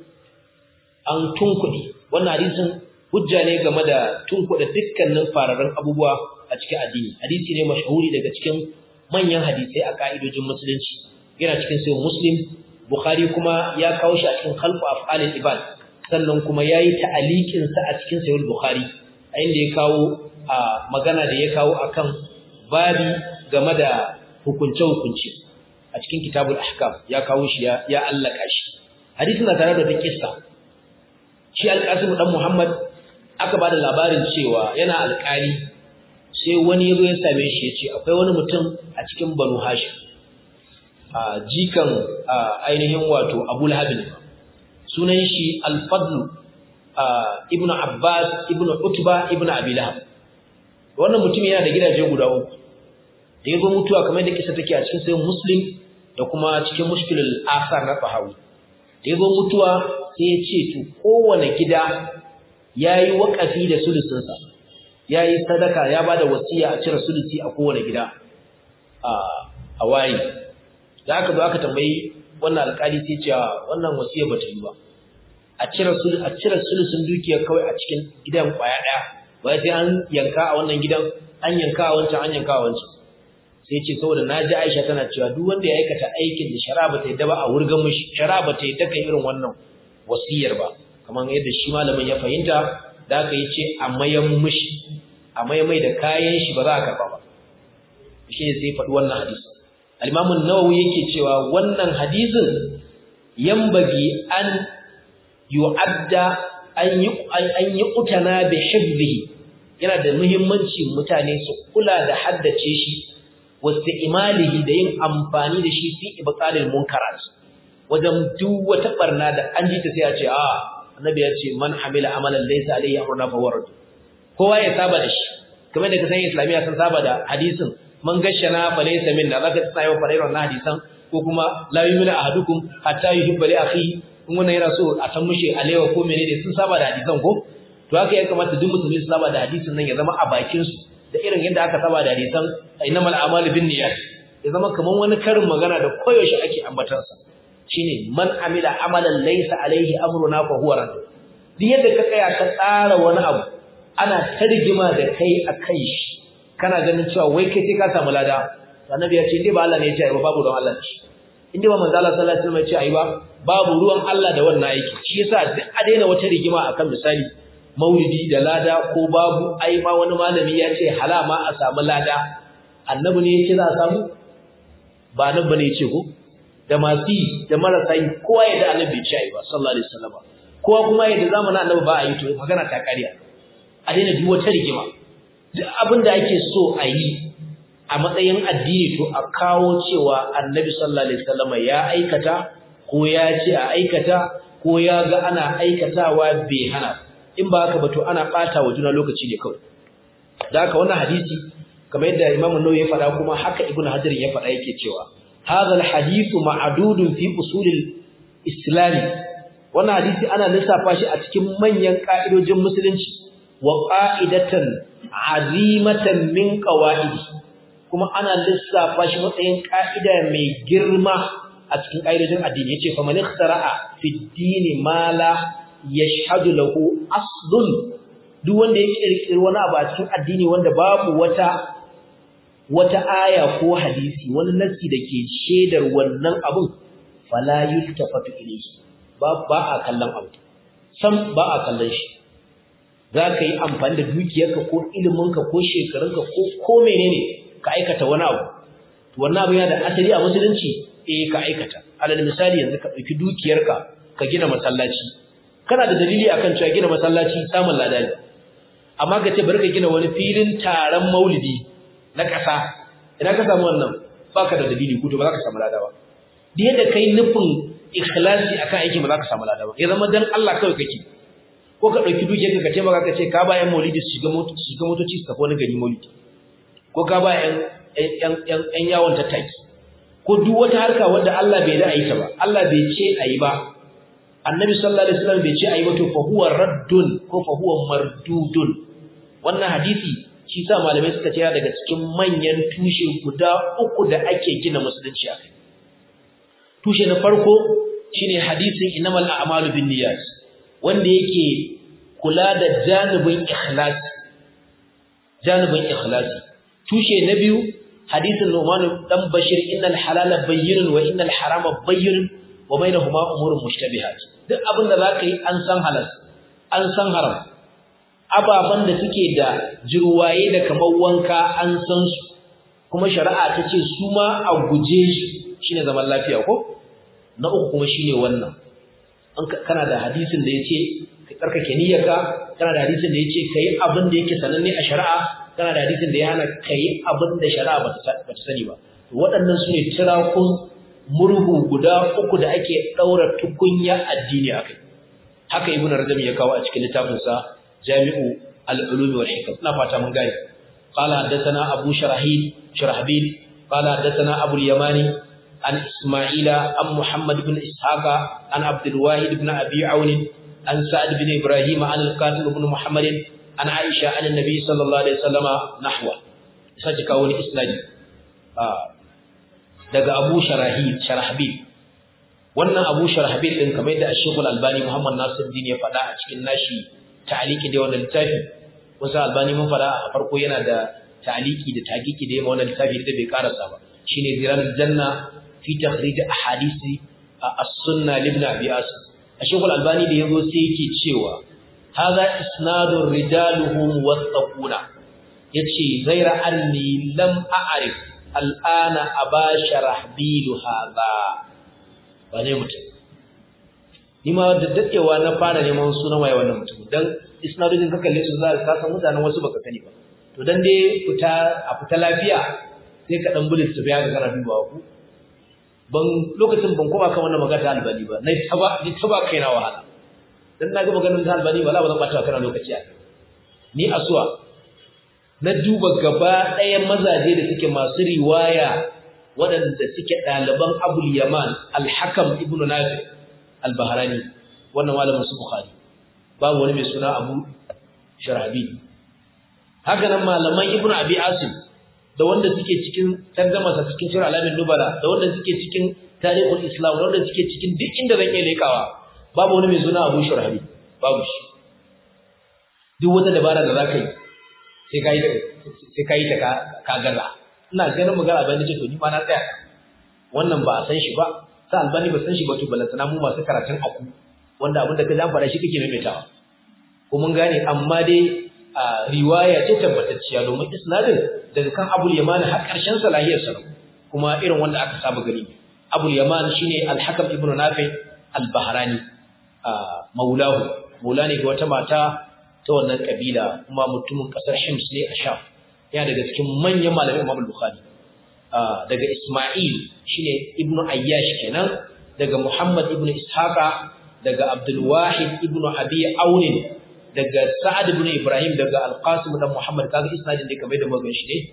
an tunkudi wannan hadisin hujja ne game da tunkuda dukkanin fararen abubuwa a cikin addini hadisi ne mashahuri daga cikin manyan hadisai a ka'idojin musulunci yana cikin sahih muslim bukhari kuma ya kawo shi a cikin khalqu af'alil ibad sannan kuma yayi ta'aliqin sa a cikin sahih bukhari a inda ya kawo a magana da ya kawo akan babi game da hukunce hukunci a cikin kitabul ahkam ya kawo shi ya ya allaka shi hadisin na tare da ta kissa shi alqasim dan muhammad aka bada labarin cewa yana alƙali sai wani yazo ya same shi yace akwai wani mutum a cikin banu hashim jikan ainihin wato Abu Lahab sunan shi Al-Fadl ibn Abbas ibn Utba ibn Abi Lahab wannan mutum yana da gidaje guda uku da yazo mutuwa kamar da kisa take a cikin sayin Muslim da kuma cikin Mushkilul Athar na Tahawi da yazo mutuwa sai ya ce to kowane gida yayi wakafi da sulusun sa yayi sadaka ya bada wasiya a cire sulusi a kowane gida a a wayi da aka zo aka tambayi wannan alƙali sai ce wannan wasiya bata yi ba a cire sul a cire sulusun dukiyar kawai a cikin gidan kwaya daya wai sai an yanka a wannan gidan an yanka a wancan an yanka a wancan sai ce saboda naji Aisha tana cewa duk wanda ya aikata aikin da shari'a bata yadda ba a wurgan mishi shari'a bata yadda kai irin wannan wasiyar ba kamar yadda shi malamin ya fahimta da aka yi ce a mayan mishi a mai da kayan shi ba za a karba ba shi ne sai faɗi wannan hadisi al-Imam an-Nawawi yake cewa wannan hadisin yambagi an yu'adda an yi an yi utana bi hifzihi yana da muhimmanci mutane su kula da haddace shi wasti'malihi da yin amfani da shi fi ibqalil munkarat wajen duk wata barna da an ji ta sai a ce a annabi ya ce man hamila amalan laysa alayhi amruna fa warad kowa ya saba da shi kamar da kasan islamiya sun saba da hadisin man gashana fa laysa minna zaka tsayo farairon na hadisan ko kuma la yu'minu ahadukum hatta yuhibba li akhihi in wannan yana so a san mushi alewa ko menene sun saba da hadisan ko to haka ya kamata duk musulmi su saba da hadisin nan ya zama a bakin su da irin yadda aka saba da hadisan innamal a'malu binniyat ya zama kaman wani karin magana da koyaushe ake ambatar sa shine man amila amalan laysa alaihi amruna fa huwa rad duk yadda ka tsaya ka tsara wani abu ana tarjima da kai akan shi kana ganin cewa wai kai sai ka samu lada annabi ya ce indai ba Allah ne ya ce ai ba babu don Allah ce indai ba manzo Allah sallallahu alaihi wasallam ya ce ai ba babu ruwan Allah da wannan aiki shi yasa duk a daina wata rigima akan misali maulidi da lada ko babu ai ma wani malami ya ce halama a samu lada annabi ne ya ce za a samu ba nan bane ya ce ko da masu yi da marasa yi kowa ya da annabi ya ce ai ba sallallahu alaihi wasallam kowa kuma ya da zamanin annabi ba a yi to magana ta kariya a daina duk wata rigima duk abin da ake so a yi a matsayin addini to a kawo cewa annabi sallallahu alaihi wasallam ya aikata ko ya ce a aikata ko ya ga ana aikatawa bai hana in ba haka ba to ana bata wa juna lokaci ne kawai da haka wannan hadisi kamar yadda Imam Nawawi ya faɗa kuma haka Ibn Hajar ya faɗa yake cewa hadha alhadithu ma'dudun fi usul islam wannan hadisi ana lissafa shi a cikin manyan ka'idojin musulunci wa qa'idatan azimatan min qawaidi kuma ana lissafa shi matsayin ka'ida mai girma a cikin ƙa'idojin addini yace fa man ikhtara'a fi ad-din ma la yashhadu lahu aslun duk wanda ya kirkiri wani abu a cikin addini wanda babu wata wata aya ko hadisi wani nasi dake shedar wannan abun fala yultafatu ilayhi ba ba a kallon abu sam ba a kallon shi zaka yi amfani da dukiyarka ko iliminka ko shekarunka ko ko menene ka aikata wani abu wannan abu yana da asali a musulunci eh ka aikata alal misali yanzu ka dauki dukiyarka ka gina masallaci kana da dalili akan cewa gina masallaci samun lada ne amma ka ce bari ka gina wani filin taron maulidi na kasa idan ka samu wannan baka da dalili ko to ba za ka samu lada ba duk yadda kai nufin ikhlasi akan aikin ba za ka samu lada ba ya zama dan Allah kawai kake ko ka dauki dukiyarka ka ce maka ka ce ka ba yan maulidi su shiga motoci su shiga motoci su tafi wani gari maulidi ko ka ba yan yan yan yawon tattaki ko duk wata harka wanda Allah bai da ayi ta ba Allah bai ce ayi ba Annabi sallallahu alaihi wasallam bai ce ayi ba to fa huwa raddun ko fa huwa mardudun wannan hadisi shi sa malamai suka ce daga cikin manyan tushe guda uku da ake gina musulunci akai tushe na farko shine hadisin innamal a'malu binniyat wanda yake kula da janibin ikhlasi janibin ikhlasi tushe na biyu hadisin Nu'man dan Bashir innal halala bayyinun wa innal harama bayyinun wa bainahuma umurun mushtabihat duk abin da zaka yi an san halal an san haram ababan da suke da jirwaye da kamar wanka an san su kuma shari'a ta ce su ma a guje shi shine zaman lafiya ko na uku kuma shine wannan an kana da hadisin da yace ka tsarkake niyyarka kana da hadisin da yace kai abin da yake sananne a shari'a kana da hadisin da ya hana kai abin da shari'a ba ta sani ba waɗannan su ne tirakun murhu guda uku da ake daura tukunya addini akai haka ibnu rajab ya kawo a cikin littafin sa jami'u al-ulum wal hikam ina fata mun gane qala hadathana abu sharahil sharahbil qala hadathana abu al-yamani an isma'ila an muhammad ibn ishaqa an abdul wahid ibn abi aun an sa'ad ibn ibrahim an al-qasim ibn muhammad an aisha an annabi sallallahu alaihi wasallama nahwa sai kawo ni isnadi daga Abu Sharahil Sharahbil wannan Abu Sharahbil din kamar da Sheikh Al-Albani Muhammad Nasiruddin ya faɗa a cikin nashi ta'aliki da wannan littafi wasu Albani mun faɗa a farko yana da ta'aliki da taqiqi da wannan littafi da bai karasa ba shine Zilalul Janna fi takhrij ahadisi as-sunnah ibn Abi Asim Sheikh Al-Albani da yazo sai yake cewa hadha isnadur rijaluhum wasaquna yace ghaira anni lam a'rif al'ana abasha rahbilu hadha ba ne mutum ni ma da dadewa na fara neman sunan waye wannan mutum dan isnadojin ka kalle su za ka san mutanen wasu baka sani ba to dan dai fita a fita lafiya sai ka dan bulis tafiya ga kana dubawa ku ban lokacin ban koma kan wannan magana albani ba nai taba ni taba kaina wahala dan na ga maganar ta albani wala ba zan bata kana lokaci a ni asuwa na duba gaba ɗaya mazaje da suke masu riwaya waɗanda suke ɗaliban abul yaman alhakam ibn nafi al-bahrani wannan malamin su bukhari babu wani mai suna abu sharabi haka nan malaman ibn abi asim da wanda suke cikin tarjama sa cikin sura alamin nubala da wanda suke cikin tarihul islam da wanda suke cikin duk inda zan iya lekawa babu wani mai suna abu sharabi babu shi duk wata dabara da za ka yi sai ka yi sai ka yi ta ka gaza ina ganin magana albani ce to ni ma na tsaya wannan ba a san shi ba sai albani ba san shi ba to balantana mu masu karatun aku wanda abin da ka jan fara shi kake maimaitawa ko mun gane amma dai riwaya ce tabbatacciya domin isnadin daga kan abul yaman har karshen salahiyar sa kuma irin wanda aka saba gani abul yaman shine al-hakam ibn nafi al-bahrani maulahu maula ne ga wata mata ta wannan kabila kuma mutumin kasar Hims ne a Sham yana daga cikin manyan malamin Imam Bukhari daga Isma'il shine Ibn Ayyash kenan daga Muhammad ibn Ishaqa daga Abdul Wahid ibn Abi Aun daga Sa'ad ibn Ibrahim daga Al-Qasim da Muhammad kaga isnadin da kamar da magan shi ne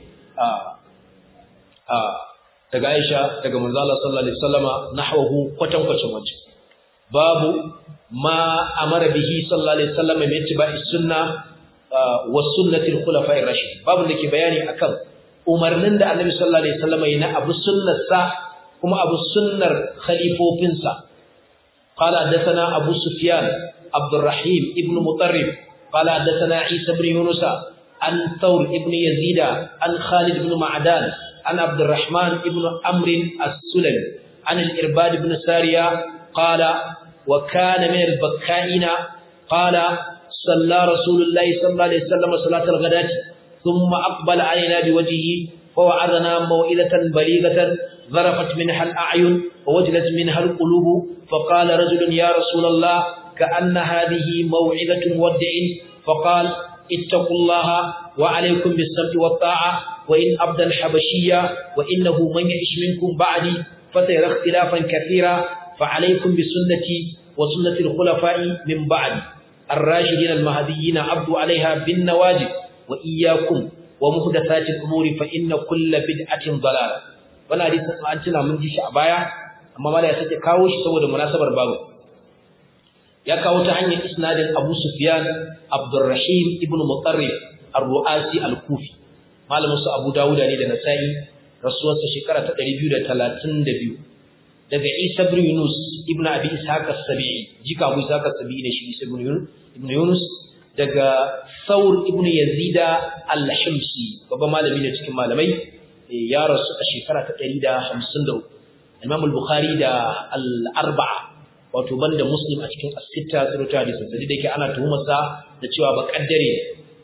daga Aisha daga Manzo Allah sallallahu alaihi wasallama nahwahu kwatan kwacin wancan babu ma amara bihi sallallahu alaihi wasallam min ittiba'i sunna wa sunnati al-khulafa'ir rashid babu da ke bayani akan umarnin da Annabi sallallahu alaihi wasallam yana abu sunnarsa kuma abu sunnar khalifofinsa qala hadathana abu sufyan abdurrahim ibn mutarrif qala hadathana isa ibn yunus an thawr ibn yazid an khalid ibn ma'dan an abdurrahman ibn amr as-sulami an al-irbad ibn sariya qala وكان من البكائين قال صلى رسول الله صلى الله عليه وسلم صلاة الغداة ثم أقبل علينا بوجهه فوعظنا موئلة بليغة ظرفت منها الأعين ووجلت منها القلوب فقال رجل يا رسول الله كأن هذه موعظة مودع فقال اتقوا الله وعليكم بالسمع والطاعة وإن أبدا الحبشية وإنه من يعش منكم بعدي فسيرى اختلافا كثيرا فعليكم بسنتي وسنة الخلفاء من بعد الراشدين المهديين عبدوا عليها بالنواجذ وإياكم ومحدثات الأمور فإن كل بدعة ضلالة wannan hadisin an tuna mun ji shi a baya amma mala ya sake kawo shi saboda munasabar babu ya kawo ta hanyar isnadin Abu Sufyan Abdurrahim ibn Mutarrif Ar-Ru'asi Al-Kufi malamin su Abu Dawud ne da Nasa'i rasuwarsa shekara ta 232 daga Isa ibn Yunus ibn Abi Ishaq as-Sabi'i jika Abu Ishaq as-Sabi'i ne shi Isa ibn Yunus ibn Yunus daga Thawr ibn Yazid al-Himsi babban malami ne cikin malamai ya rasu a shekara ta 153 Imam al-Bukhari da al-Arba'a wato banda Muslim a cikin as-Sitta surata da sai da yake ana tuhumar sa da cewa ba kaddare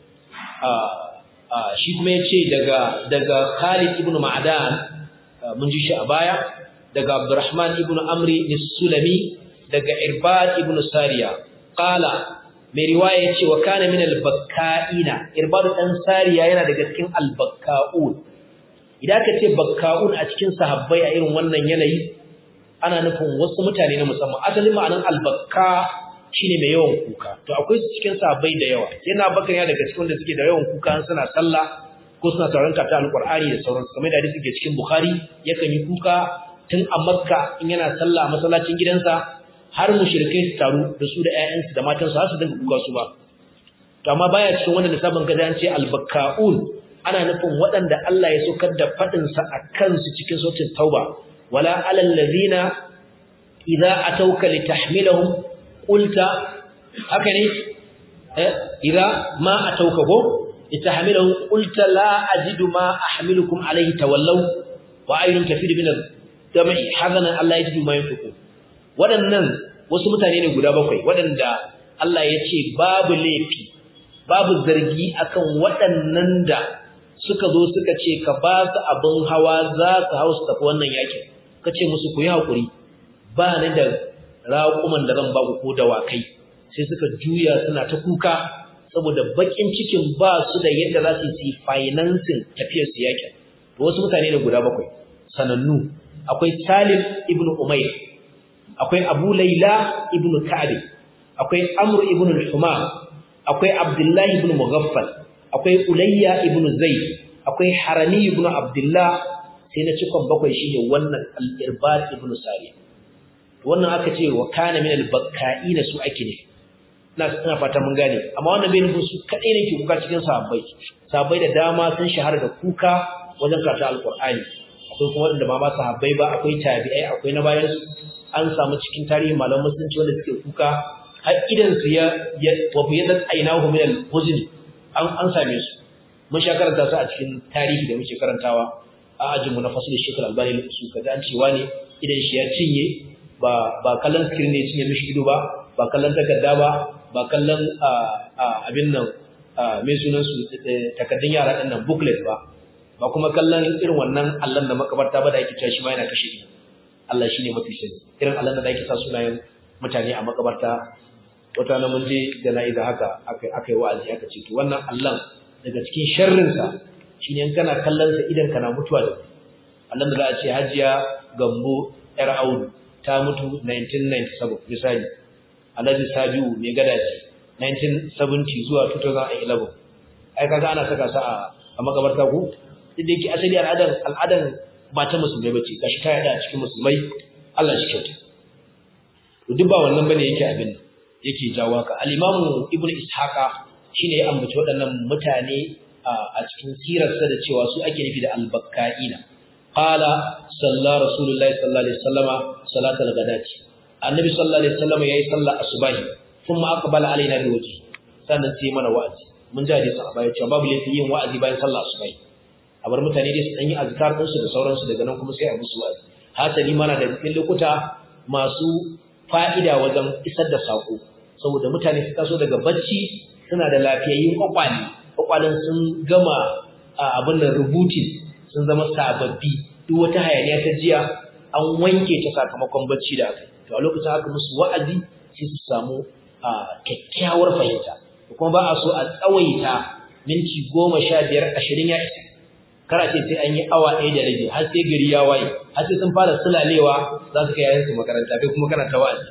a shi kuma yace daga daga Khalid ibn Ma'dan mun ji shi a baya daga Abdurrahman ibn Amri as-Sulami daga Irbad ibn Sariya qala mai riwaya yace wa kana min al-bakka'ina Irbad dan Sariya yana daga cikin al-bakka'un idan ka ce bakka'un a cikin sahabbai a irin wannan yanayi ana nufin wasu mutane na musamman asalin ma'anan albakka shine mai yawan kuka to akwai su cikin sabai da yawa yana bakar ya daga cikin wanda suke da yawan kuka suna sallah ko suna sauran kata alqur'ani da sauransu kamar da hadisi ke cikin bukhari yakan yi kuka tun a makka in yana sallah a masallacin gidansa har mushrikai su taru da su da ƴaƴansu da matansu har su dinga kuka su ba to amma baya cikin wanda da sabon kaza an ce albakkaun ana nufin waɗanda Allah ya saukar da fadin sa akan su cikin sautin tauba wala alal ladina idza atawka litahmilahum qulta haka ne eh idza ma atawka ko litahmilahum qulta la ajidu ma ahmilukum alayhi tawallaw wa ayyun kafiru min al-dami hazanan Allah yajidu ma yunfiqun waɗannan wasu mutane ne guda bakwai waɗanda Allah ya ce babu laifi babu zargi akan waɗannan da suka zo suka ce ka ba su abin hawa za su hau su tafi wannan yakin ka ce musu ku yi haƙuri ba ni da raƙuman da zan ba ku ko dawakai sai suka juya suna ta kuka saboda baƙin cikin ba su da yadda za su yi financing tafiyar su yakin wasu mutane ne guda bakwai sanannu akwai Salim ibn Umayr akwai Abu Laila ibn Ka'ab akwai Amr ibn al-Humam akwai Abdullah ibn Mughaffal akwai Ulayya ibn Zayd akwai Harami ibn Abdullah sai na cikon bakwai shine wannan al-Irbad ibn Sari wannan aka ce wa kana min al-bakka'ina su ake ne ina ina fata mun gane amma wannan bai nufin su kadai ne ke kuka cikin sahabbai sahabbai da dama sun shahara da kuka wajen karanta al-Qur'ani akwai kuma wanda ba ma sahabbai ba akwai tabi'ai akwai na bayan su an samu cikin tarihin malaman musulunci wanda suke kuka har idan su ya wa biyadat aynahu min al-huzn an an same su mun sha karanta su a cikin tarihi da muke karantawa a ajin mu na fasul shekul albani su kaza an cewa ne idan shi ya cinye ba ba kallon screen ne cinye mishi ido ba ba kallon takarda ba ba kallon abin nan mai sunan su takardun yara din nan booklet ba ba kuma kallon irin wannan allon da makabarta ba da ake cewa shi ma yana kashe ido Allah shine mafi sani irin allon da ake sa sunayen mutane a makabarta wata na mun je jana'iza haka aka yi wa'azi aka ce to wannan allon daga cikin sharrin sa shine in kana kallon sa idan kana mutuwa da allon da za a ce Hajiya Gambo yar Audu ta mutu 1997 misali Alhaji Sabiu mai gadaji 1970 zuwa 2011 ai kaga ana saka sa a makabarta ko inda yake asali al'adan al'adan ba ta musulmai bace gashi ta yada a cikin musulmai Allah shi kyauta to duk ba wannan bane yake abin yake jawo ka al-Imam Ibn Ishaqa shine ya ambaci waɗannan mutane a cikin sirarsa da cewa su ake nufi da al-Bakkaina qala salla rasulullahi sallallahu alaihi wasallama salatal ghadati annabi sallallahu alaihi wasallama yayi sallar asubahi kuma aqbala alaina bi wajhi sannan sai mana wa'azi mun ji hadisi a baya cewa babu laifin yin wa'azi bayan sallar asubahi a bar mutane dai su dan yi azkar din su da sauransu daga nan kuma sai a musu wa'azi hasali mana da cikin lokuta masu fa'ida wajen isar da sako saboda mutane su taso daga bacci suna da lafiyayyun kwakwale kwakwalen sun gama abin da rubutin sun zama sababbi duk wata hayaniya ta jiya an wanke ta sakamakon bacci da aka to a lokacin aka musu wa'azi sai su samu kyakkyawar fahimta kuma ba a so a tsawaita minti goma sha biyar ashirin ya isa kara ce sai an yi awa ɗaya da rabi har sai gari ya waye har sai sun fara sulalewa za su kai yayin su makaranta kai kuma kana ta wa'azi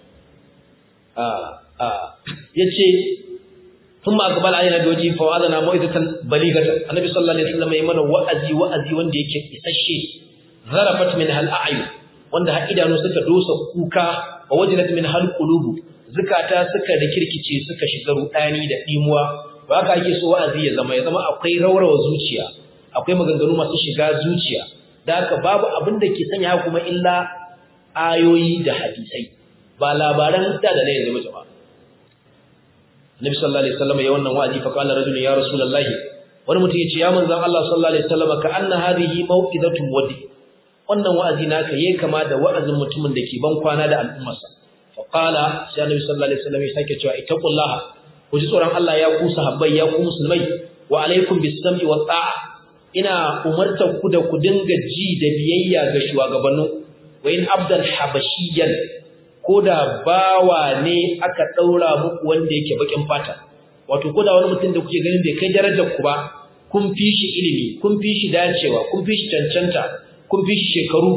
ya ce sun ma gabal ayyana doji fa wa'aza na ma'aikatan baligata annabi sallallahu alaihi wasallam ya mana wa'azi wa'azi wanda yake isasshe zarafat min hal a'yu wanda har idanu suka dosa kuka wa wajilat min hal qulubu zukata suka rikirkice suka shiga rudani da dimuwa ba haka ake so wa'azi ya zama ya zama akwai raurawa zuciya akwai maganganu masu shiga zuciya da haka babu abin da ke sanya kuma illa ayoyi da hadisai ba labaran da da ne yanzu ba Nabi sallallahu alaihi wasallam ya wannan wa'azi fa qala rajulun ya rasulullahi wani mutum ya ce ya manzon Allah sallallahu alaihi wasallam ka anna hadhihi mau'izatun wadi wannan wa'azi naka yayi kama da wa'azin mutumin da ke ban kwana da al'ummarsa fa qala sai Nabi sallallahu alaihi wasallam ya sake cewa ittaqullaha ku ji tsoron Allah ya ku sahabbai ya ku musulmai wa alaikum bis-sam'i wat ta'a ina umartar ku da ku dinga ji da biyayya ga shugabannin wa in abdan habashiyan ko da bawa ne aka daura muku wanda yake bakin fata wato ko da wani mutum da kuke ganin bai kai darajar ku ba kun fi shi ilimi kun fi shi dacewa kun fi shi cancanta kun fi shi shekaru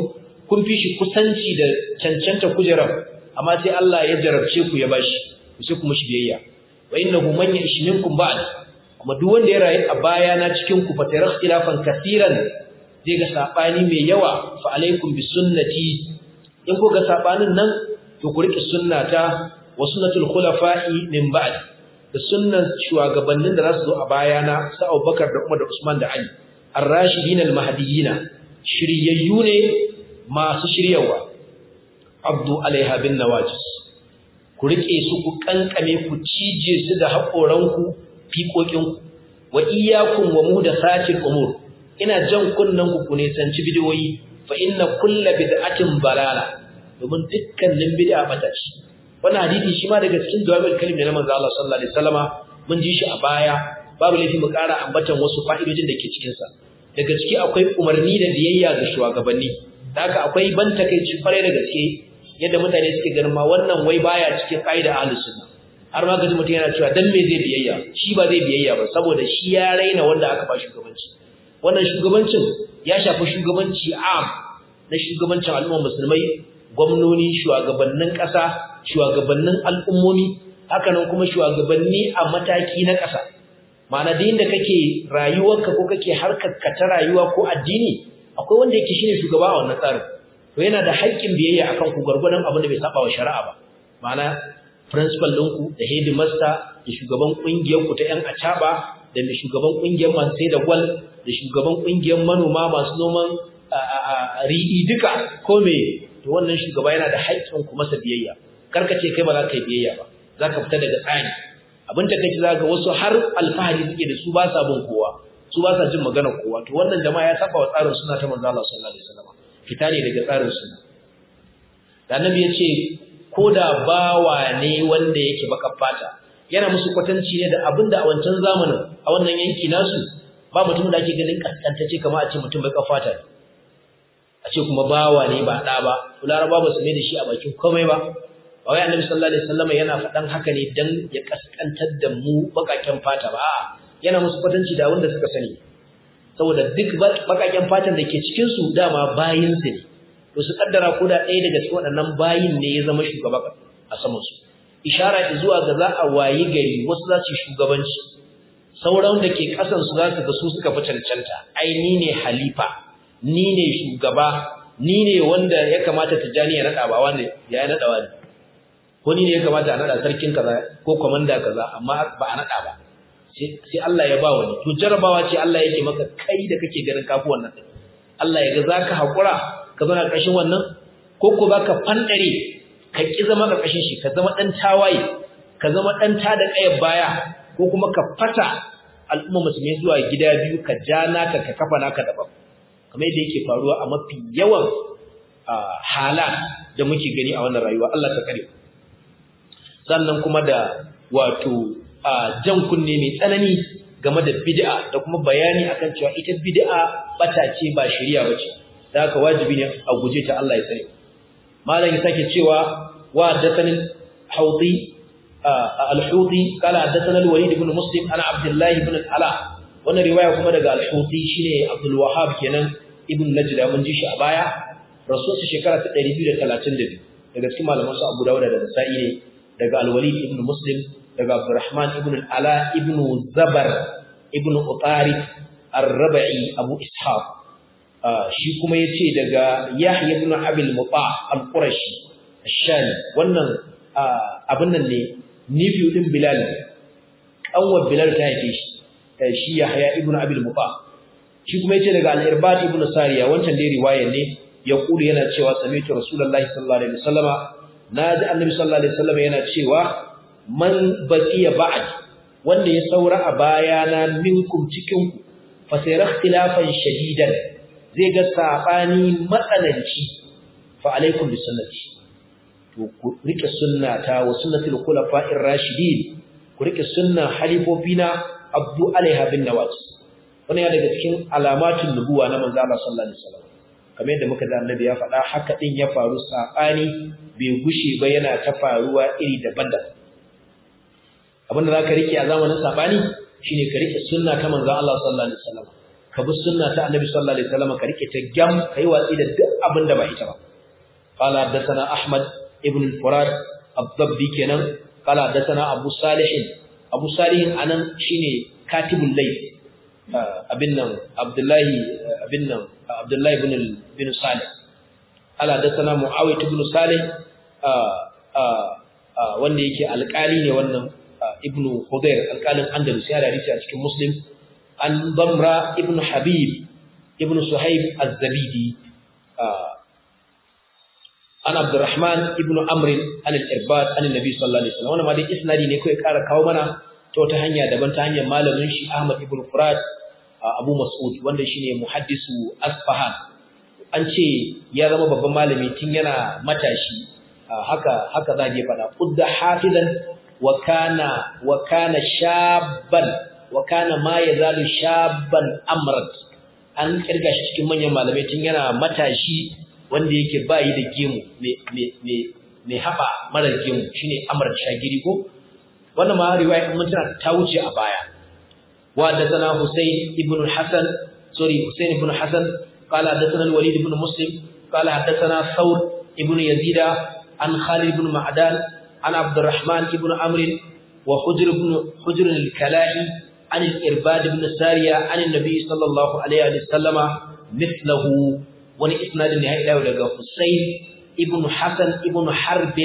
kun fi shi kusanci da cancanta kujerar amma sai Allah ya jarabce ku ya bashi ku sai kuma shi biyayya wa innahu man ya'ish minkum ba'd kuma duk wanda ya rayu a baya na cikin ku fatara ikhtilafan kaseeran zai ga sabani mai yawa fa alaikum bi sunnati in ku ga sabanin nan to ku rike sunnata wa sunnatul khulafa'i min ba'd da sunnan shugabannin da za su zo a bayana sa Abubakar da Umar da Usman da Ali ar-rashidin al-mahdiyina shiryayyu ne masu shiryawa abdu alaiha bin nawajis ku rike su ku kankame ku cije su da haƙoranku fiƙoƙinku wa iyyakum wa muhdathatil umur ina jan kunnan ku ne sanci bidiyoyi fa inna kullu bid'atin balala domin dukkanin bid'a bata ce wannan hadisi shi ma daga cikin jawabul kalim na manzo Allah sallallahu alaihi wasallama mun ji shi a baya babu laifi mu ƙara ambatan wasu fa'idojin da ke cikin sa daga ciki akwai umarni da biyayya ga shugabanni da haka akwai ban takeici kwarai da gaske yadda mutane suke ganin ma wannan wai baya cikin ƙa'ida ahlus sunna har ma gaji mutum yana cewa dan me zai biyayya shi ba zai biyayya ba saboda shi ya raina wanda aka ba shugabanci wannan shugabancin ya shafi shugabanci am na shugabancin al'ummar musulmai gwamnoni shugabannin ƙasa shugabannin al'ummomi hakanan kuma shugabanni a mataki na ƙasa ma'ana da inda kake rayuwarka ko kake harkar ka ta rayuwa ko addini akwai wanda yake shine shugaba a wannan tsarin to yana da haƙƙin biyayya akan ku gurgurdan abin da bai saba wa shari'a ba ma'ana principal ɗinku da headmaster da shugaban ƙungiyar ku ta ƴan acaba da mai shugaban ƙungiyar masu sai da gwal da shugaban ƙungiyar manoma masu noman riɗi duka ko me to wannan shugaba yana da haƙƙin ku masa biyayya karka ce kai ba za ka yi biyayya ba za ka fita daga tsari abin da kai za ga wasu har alfahari suke da su ba sa bin kowa su ba sa jin maganar kowa to wannan jama'a ya saba wa tsarin suna ta manzo Allah sallallahu alaihi wasallam fita ne daga tsarin suna da annabi ya ce ko da bawa ne wanda yake baka fata yana musu kwatanci ne da abin da a wancan zamanin a wannan yanki nasu ba mutum da ake ganin kaskantace kamar a ce mutum baka fata ne a ce kuma bawa ne ba ɗa ba laraba ba su mai da shi a bakin komai ba ba wai annabi sallallahu alaihi wasallam yana faɗan haka ne dan ya kaskantar da mu bakaken fata ba yana musu kwatanci da wanda suka sani saboda duk bakaken fatan da ke cikin su dama bayin su ne to su kaddara ko da ɗaya daga cikin waɗannan bayin ne ya zama shugaba a saman su ishara zuwa ga za a wayi gari wasu za su shugabanci sauran da ke kasan su za su ga su suka fi cancanta ai ni ne halifa ni ne shugaba ni ne wanda ya kamata tijani ya nada ba wanda ya nada wani ko ni ne ya kamata a nada sarkin kaza ko komanda kaza amma ba a nada ba sai Allah ya ba wani to jarabawa ce Allah yake maka kai da kake ganin kafu wannan din Allah ya ga zaka hakura ka zama ƙarshen wannan ko ko baka fandare ka ki zama ƙarshen shi ka zama dan tawaye ka zama dan ta da kayar baya ko kuma ka fata al'umma musulmi zuwa gida biyu ka ja naka ka kafa naka daban kamar yadda yake faruwa a mafi yawan hala da muke gani a wannan rayuwa Allah ta kare sannan kuma da wato jan kunne mai tsanani game da bid'a da kuma bayani akan cewa ita bid'a bata ce ba shari'a bace da haka wajibi ne a guje ta Allah ya sani malam ya sake cewa wa hadathani hawdi al-hudi qala hadathana al-walid ibn muslim ana abdullah ibn al-ala wannan riwaya kuma daga al-hudi shine abdul wahhab kenan ibn najda mun ji shi a baya rasul shekara ta 232 daga cikin malaman su abu dawud da nasa'i ne daga al-walid ibn muslim daga abdurrahman ibn al-ala ibn zabar ibn utarif ar-rabi abu ishaq shi kuma yace daga yahya ibn abil muta al-qurashi ash-shami wannan abin nan ne nifiyu din bilal kanwar bilal ta yake shi shi yahya ibn abil muta shi kuma yace daga al-irbad ibn sariya wancan dai riwayar ne ya kulu yana cewa sami'tu rasulullahi sallallahu alaihi wasallama naji annabi sallallahu alaihi wasallama yana cewa man baqiya ba'd wanda ya saura a bayana minkum cikin ku fa sayara ikhtilafan shadidan zai ga sabani matsananci fa alaikum bi sunnati to ku rike sunnata wa sunnatul khulafa'ir rashidin ku rike sunna halifofina abdu alaiha bin nawajis wannan ya daga cikin alamatin nubuwa na manzo Allah sallallahu alaihi wasallam kamar yadda muka da annabi ya faɗa haka din ya faru sabani bai gushe ba yana ta faruwa iri daban-daban abinda zaka rike a zamanin sabani shine ka rike sunna ta manzo Allah sallallahu alaihi wasallam ka bi sunna ta annabi sallallahu alaihi wasallam ka rike ta gam kai watsi da duk abin da ba ita ba qala hadathana ahmad ibn al-furad ad-dabbi kenan qala hadathana abu salih abu salih anan shine katibul layth abin nan abdullahi abin nan abdullahi ibn ibn salih qala hadathana muawiyah ibn salih wanda yake alƙali ne wannan ibn Hudayr alƙalin Andalus ya da a cikin Muslim an Damra ibn Habib ibn Suhaib az-Zabidi an Abdurrahman ibn Amr an al-Irbad an Nabi sallallahu alaihi wasallam wannan ma dai isnadi ne kai ƙara kawo mana ta wata hanya daban ta hanyar malamin shi Ahmad ibn Furat Abu Mas'ud wanda shine muhaddisu Asfahan an ce ya zama babban malami tun yana matashi haka haka za ke faɗa qudda hafizan wa kana wa kana shabban wa kana ma yazalu shabban amrat an kirga shi cikin manyan malamai tun yana matashi wanda yake bayi da gemu me me me me haba mara gemu shine amrat shagiri ko wannan ma riwaya mun tana ta wuce a baya wa da sana Husayn ibn Hasan sorry Husayn ibn Hasan qala hadathana al-Walid ibn Muslim qala hadathana Thawr ibn Yazida عن خالد بن معدان عن عبد الرحمن بن عمرو وحجر بن حجر الكلاهي عن الإرباد بن سارية عن النبي صلى الله عليه وسلم مثله وني إسناد النهاية له لغا حسين ابن حسن ابن حرب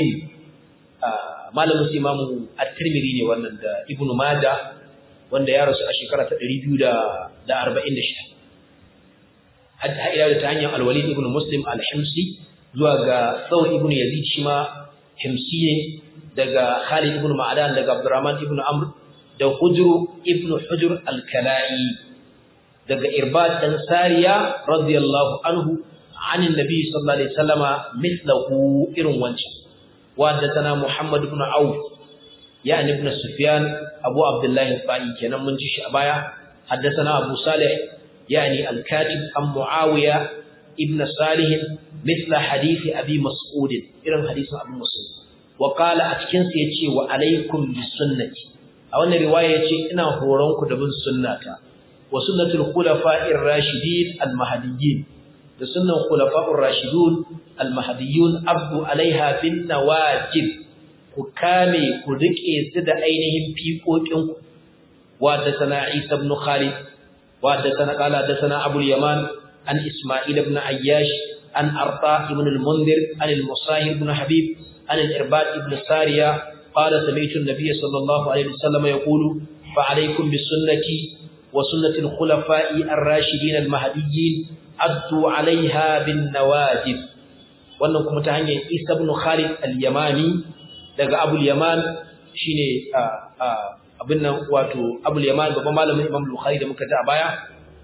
malam Imam At-Tirmidhi ne wannan da Ibn Majah wanda ya rasu a shekara ta 246 hadda ila ta hanyar Al-Walid ibn Muslim Al-Himsi zuwa ga Thawr ibn Yazid shi ma Himsi ne daga Khalid ibn Ma'dan daga Abdurrahman ibn Amr da Hujr ibn Hujr al-Kalai daga Irbad dan Sariya radiyallahu anhu عن النبي صلى الله عليه وسلم مثله إرن وانش وحدثنا محمد بن عوف يعني ابن سفيان أبو عبد الله الطائي كان من جيش أبايا حدثنا أبو صالح يعني الكاتب عن معاوية ابن صالح مثل حديث أبي مسعود إرن حديث أبي مسعود وقال أتكن سيتي وعليكم بالسنة أو أن رواية يتي إنا هورونك دبن سنة وسنة الخلفاء الراشدين المهديين da sunnan khulafa'ur rashidun al-mahdiyun abdu alaiha bin nawajib ku kame ku rike su da ainihin fiƙoƙin ku wa da sana Isa ibn Khalid wa da sana qala da sana Abu yaman an Isma'il ibn Ayyash an Arta ibn al-Mundhir an al-Musahib ibn Habib an al-Irbad ibn Sariya qala sami'tu an-nabiy sallallahu alaihi wasallam yaqulu fa alaykum bis sunnati wa sunnati al-khulafa'i ar-rashidin al-mahdiyyin addu alaiha bin nawajib wannan kuma ta hanyar Isa ibn Khalid al-Yamani daga Abu al-Yaman shine abin nan wato Abu al-Yaman babban malamin Imam Bukhari da muka ji a baya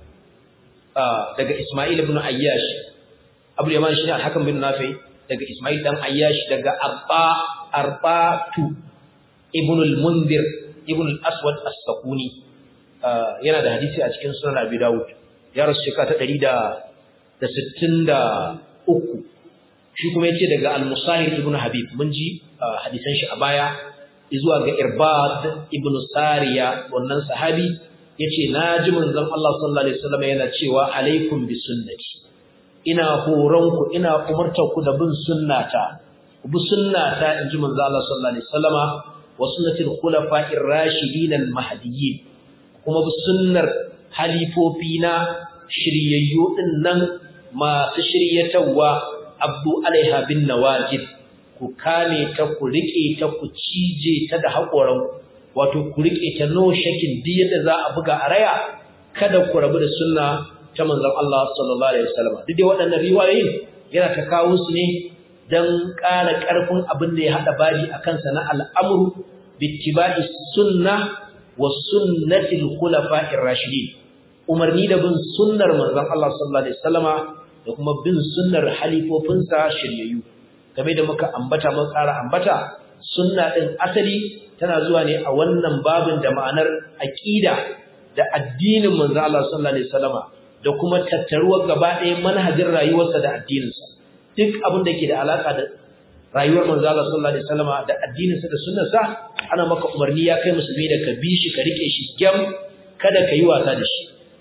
daga Isma'il ibn Ayyash Abu al-Yaman shine al-Hakam bin Nafi daga Isma'il dan Ayyash daga Abba Arbatu ibn al-Mundhir ibn al-Aswad as-Sakuni yana da hadisi a cikin Sunan Abi Dawud ya rasu shekara ta ɗari da sittin da uku shi kuma ya ce daga al-musahir ibn habib mun ji hadisan shi a baya zuwa ga irbad ibn sariya wannan sahabi ya ce na ji manzon Allah sallallahu alaihi wasallam yana cewa alaikum bi sunnati ina horonku ina umartarku da bin sunnata ku bi sunnata in ji manzon Allah sallallahu alaihi wasallama wa sunnatil khulafa'ir rashidin al-mahdiyyin kuma bi sunnar halifofi na shiryayyu din nan masu shiryatawa abdu alaiha bin nawajid ku kame ta ku rike ta ku cije ta da haƙoran wato ku rike ta no shakin duk yadda za a buga a raya kada ku rabu da sunna ta manzon Allah sallallahu alaihi wasallam duk dai waɗannan riwayoyin yana ta kawo su ne dan ƙara ƙarfin abin da ya hada bari akan sa na al'amru bittiba'i sunna wa sunnatil khulafa'ir rashidin umarni da bin sunnar manzon Allah sallallahu alaihi wasallama da kuma bin sunnar halifofinsa shiryayyu game da muka ambata mun tsara ambata sunna din asali tana zuwa ne a wannan babin da ma'anar aqida da addinin manzon Allah sallallahu alaihi wasallama da kuma tattaruwar gaba ɗaya manhajin rayuwarsa da addininsa duk abin da ke da alaka da rayuwar manzon Allah sallallahu alaihi wasallama da addininsa da sunnarsa ana maka umarni ya kai musulmi da ka bi shi ka rike shi gyam kada ka yi wasa da shi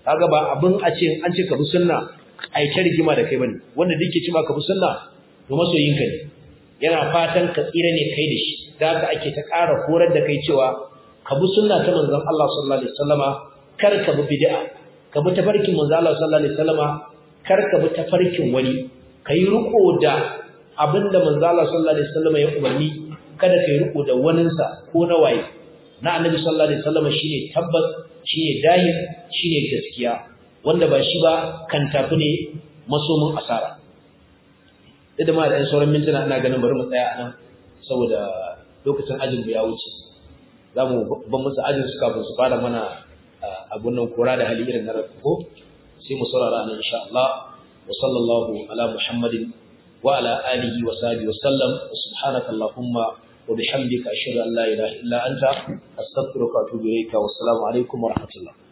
kaga ba abin a ce an ce ka bi sunna ai ta rigima da kai bane wanda duk ce ka bi sunna to masoyinka ne yana fatan ka tsira ne kai da shi da haka ake ta ƙara horar da kai cewa ka bi sunna ta manzon Allah sallallahu alaihi wasallama kar ka bi bid'a ka bi tafarkin manzon Allah sallallahu alaihi wasallama kar ka bi tafarkin wani kai riko da abinda manzon Allah sallallahu alaihi wasallama ya umarni kada kai riko da waninsa ko na waye na annabi sallallahu alaihi wasallama shine tabbas shine dahir shine gaskiya wanda ba shi ba kan tafi ne masomin asara da ma da sauran mintuna ina ganin bari mu tsaya nan saboda lokacin ajin ya wuce za mu ban musu ajin su kafin su fara mana abun nan kora da hali irin na ko sai mu saurara nan insha Allah wa sallallahu ala muhammadin wa ala alihi wa sahbihi wa sallam subhanaka allahumma wa bihamdika ashhadu an la ilaha illa anta astaghfiruka wa atubu ilayka wa assalamu alaikum wa rahmatullah